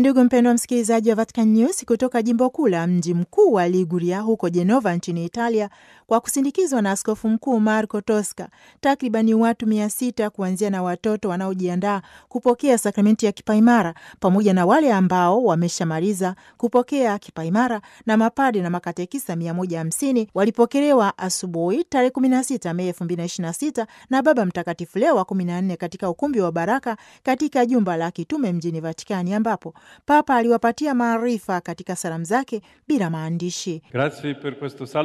Ndugu mpendwa msikilizaji wa Vatican News kutoka jimbo kuu la mji mkuu wa Liguria huko Jenova nchini Italia, kwa kusindikizwa na askofu mkuu Marco Tosca, takribani watu mia sita kuanzia na watoto wanaojiandaa kupokea sakramenti ya kipaimara pamoja na wale ambao wameshamaliza kupokea kipaimara na mapade na makatekisa mia moja hamsini walipokelewa asubuhi tarehe 16 Mei 2026 na Baba Mtakatifu Leo wa 14 katika ukumbi wa Baraka katika jumba la kitume mjini Vatikani ambapo Papa aliwapatia maarifa katika salamu zake bila maandishi. Grazie per questo